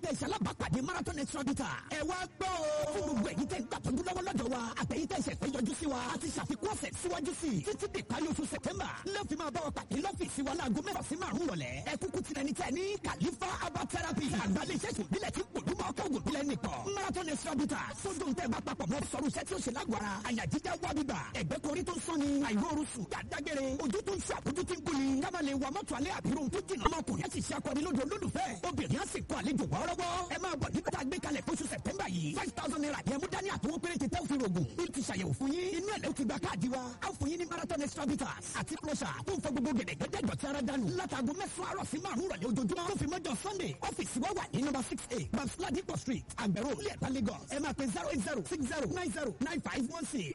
iṣẹ́ alábàápàdé marathon extra bitter. ẹ wá gbọ́ o. fún gbogbo ẹ̀yin tẹ́ ń gbàtọ́jú lọ́wọ́ lọ́dọ̀ wa àtẹ̀yìn tẹ́ ìṣẹ̀fẹ́ yọjú sí wa a ti ṣàfikún ọ̀sẹ̀ síwájú sí i títí di parí oṣù sẹ̀tẹ́mbà lọ́ọ̀fì máa bá wa pàdé lọ́fíìsì wa láago mẹ́fà sí márùn-ún rọ̀lẹ́ ẹ kúkú ti rẹni tẹ́ ní kàlífà herbal therapy àgbàlẹ̀ iṣẹ́ ìbílẹ̀ tí kò dúmọ̀ ọkọ̀ ògùn bílẹ̀ nìkan marathon extra bitter sódò tẹ́ bá papọ̀ mọ́ sọ̀rọ̀ iṣẹ́ tí ó ṣe lágbára àyà jíjá wá bíbà ẹ̀gbẹ́ korí tó ń sọ́ni àìróorun sùn dàdágẹ́rẹ́ ojú tó ń ṣe àbójú tí ń gúnni kábà lè wa mọ́tò alẹ́ àbírò tó jìnnà ọmọkùnrin àti ìṣe akọni lóde olólùfẹ́ obìnrin á sì kọ àlejò wọ́ọ́rọ́wọ́ ẹ máa bọ̀ nígbà tá a gbé kalẹ̀ fóṣù sẹ̀tẹ́mbà yìí five thousand naira ni ẹ mú dání àtọwọ́ péréte tẹ́ òfin rògùn ó ti ṣàyẹ̀wò fún yín inú ẹ̀ lẹ́ ti gba káàdì wa á fún yín ní marathon extra bitters àti closure tó ń fọ gbogbo gẹ̀dẹ̀gẹ̀dẹ̀ dọ̀tí ara dànù látago mẹ́sàn-án àrọ̀ sí márùn-ún rọ̀lẹ́ ojoojúmọ́ tó fi mọ́jọ sunday ọ́fíìsì wa wà ní number six eight babs ladipo street àgbẹ̀rò ilé ẹ̀ta lagos ẹ máa pe zero eight zero six zero nine zero nine five one six.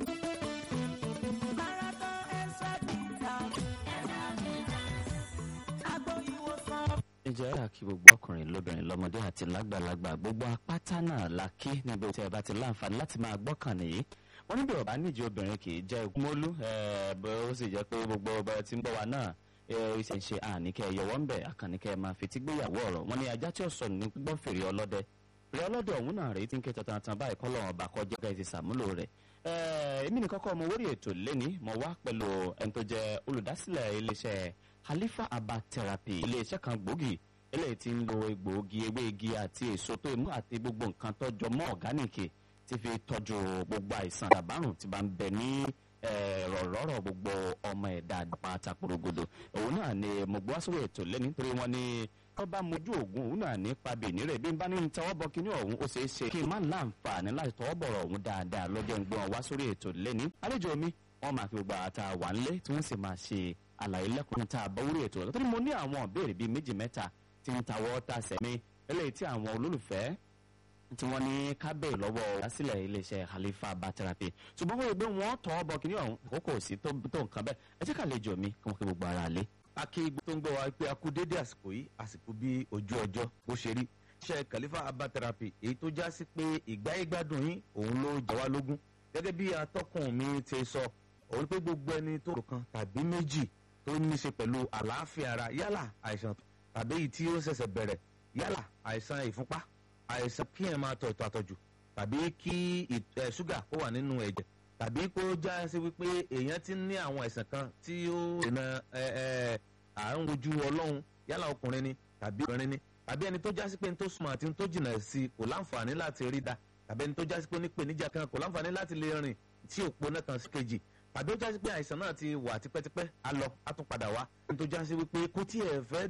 Marathon extra bitters. Agbo ìwòsàn. ǹjẹ́ àkí gbogbo ọkùnrin lóbìnrin lọ́mọdé àti lágbàlagbà gbogbo apáta náà la kí níbi tí ẹ bá ti láǹfààní láti máa gbọ́kàn nìyí wọ́n níbi ọ̀bá níjì obìnrin kì í jẹ́ ìkúmọ́lú bó ó sì jẹ́ pé gbogbo ọba tí ń bọ̀ wá náà ṣe ń ṣe àníkẹ́ yọwọ́ ń bẹ̀ àkànníkẹ́ máa fi tí gbéyàwó ọ̀rọ̀ wọn ni ajá tí ó sọ ní gbọ́ fèrè ọlọ́dẹ fèrè ọlọ́dẹ ọ̀hún náà rèé tí ń ké tantan báyìí kọ́ lọ́wọ́ ọba kọjá ká ti sàmúlò rẹ̀ èmi nìkan kọ́ mo wórí ètò lẹ́ni mo wá pẹ̀lú ẹni tó jẹ́ olùdásílẹ̀ iléeṣẹ́ Khalifa Herbal Therapy iléeṣẹ́ kan gbòógì eléyìí tí ń lo egbòogi ewé igi àti èso tó imú àti gbogbo nǹkan tọ́jọ mọ́ ọ̀gánìkì tí fi tọ́jú gbogbo àìsàn àbárùn tí bá ń bẹ ní rọ̀rọ̀rọ̀ gbogbo ọmọ ẹ̀dá pátá porogodo òun náà ni mo gbọ́ sórí ètò lẹ́ni nítorí wọn ni wọ́n bá mojú òògùn òun náà ní pabì nírè bí n bá ní ń tọwọ́ bọ kíní ọ̀hún ó ṣeé ṣe kí n má láǹfààní láti tọwọ́ bọ̀rọ̀ ọ̀hún dáadáa lọ́jọ́ ń gbọ́n wá sórí ètò lẹ́ni àlejò mi wọ́n máa fi gbogbo àtà wà ńlé tí wọ́n sì máa ṣe àlàyé lẹ́kùnrin tá a bọ́ orí ètò lọ́tọ́ ni mo ní àwọn ìbéèrè bíi méjì mẹ́ta tí ń tawọ́ ta sẹ̀mí eléyìí tí àwọn olólùfẹ́ tí wọ́n ní kábẹ́ lọ́wọ́ lásìlẹ̀ iléeṣẹ́ Khalifa Herbal Therapy ṣùgbọ́n wọ́n rí pé wọ́n tọ́ bọ kíní ọ̀hún àkókò sí tó nǹkan bẹ́ẹ̀ ẹ jẹ́ ká lè jọ mi kí wọ́n kí gbogbo ara lé. akígbó tó ń gbọ́ wa pé a kú dédé àsìkò yìí àsìkò bí ojú ọjọ́ bó ṣe rí iṣẹ́ Khalifa Herbal Therapy èyí tó já sí pé ìgbáyégbádùn yín òun ló jà wá lógún gẹ́gẹ́ bí atọ́kùn mi ti sọ òun pé gbogbo ẹni tó rò kan tàbí méjì tó ní í ṣe pẹ̀lú àlàáfíà ara yálà àìsàn tàbí èyí tí ó ṣẹ̀ṣẹ̀ bẹ̀rẹ̀ yálà àìsàn ìfúnpá àìsàn kí ẹ̀ máa tọ̀ ìtọ̀ àtọ̀jù tàbí kí ṣúgà kó wà nínú ẹ̀jẹ̀ tàbí kó já sí wípé èèyàn ti ní àwọn àìsàn kan tí ó dènà àrùn ojú ọlọ́run yálà ọkùnrin ni tàbí obìnrin ni tàbí ẹni tó já sí pé ní tó súnmọ́ àti ní tó jìnnà sí kò láǹfààní láti rí da tàbí ẹni tó já sí pé ní pèníjà kan kò láǹfààní láti lè rìn tí òpó náà kan sí kejì tàbí ó já sí pé àìsàn náà ti wà tipẹ́tipẹ́ á lọ á tún padà wá ẹni tó já sí wípé kò tí ẹ̀ fẹ́